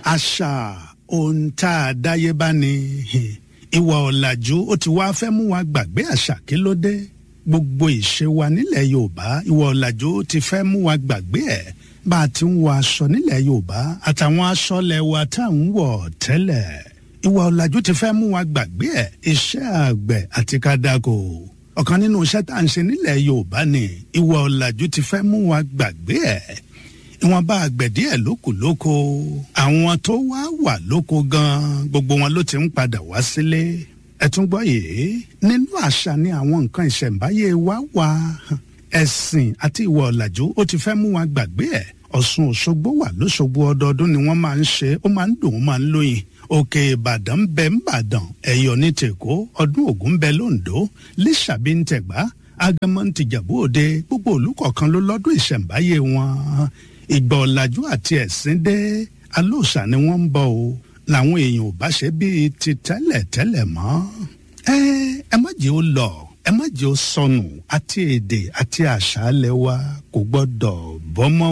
àṣà ohun tá a dáyé bá ní ìwà ọ̀làjú ó ti wá fẹ́ mú wa gbàgbé àṣà kí ló dé gbogbo ìṣe wa nílẹ̀ yorùbá ìwà ọ̀làjú ti fẹ́ mú wa gbàgbé ẹ̀ bá a ti ń wọ aṣọ nílẹ̀ yorùbá àtàwọn aṣọ lẹ́wà tá à ń wọ̀ tẹ́lẹ̀ ìwà ọ̀làjú ti fẹ́ mú wa gbàgbé ẹ̀ iṣẹ́ àgbẹ̀ àti kádàkò ọ̀kan nínú iṣẹ́ tá à ń ṣe nílẹ̀ yorùbá ni ìwà ọ̀làjú ti fẹ́ mú wa gbàgbé ẹ̀ ìwọ̀nba àgbẹ̀ díẹ̀ lókù lóko àwọn tó wá wà lóko gan gbogbo wọn ló ti ń padà wá sílé ẹ tún gbọ́ yìí nínú àṣà ni àwọn nǹkan ìṣẹ̀ǹbáyé wa wà ẹ̀sìn àti ìwà ọ̀làjú ó ti fẹ́ mú wa gbàgbé ẹ̀ ọ̀ṣun òṣogbo wà lóṣogbo ọdọọdún ni wọ́n máa ń ṣe ó máa ń dùn ó máa ń lóyin òkè ìbàdàn ń bẹ ń bàdàn ẹ̀yọ́ ní tèkó ọdún ògún ń bẹ lóńdó lísàbí ń tẹ̀gbá agẹmọ ń tìjàbú òde gbogbo olùkọ̀ọ̀kan ló lọ́dún ìṣẹ̀ǹbáyé wọn ìgbà ọ̀làjú àti ẹ̀sìn dé alóòṣà ni wọ́n ń bọ̀ o làwọn èèyàn ò bá ṣe bíi ti tẹ́lẹ̀ tẹ́lẹ̀ mọ́ ẹ ẹ má jẹ́ ó lọ ẹ má jẹ́ ó sọnù àti èdè àti àṣà alẹ́ wa kò gbọ́dọ̀ bọ́mọ́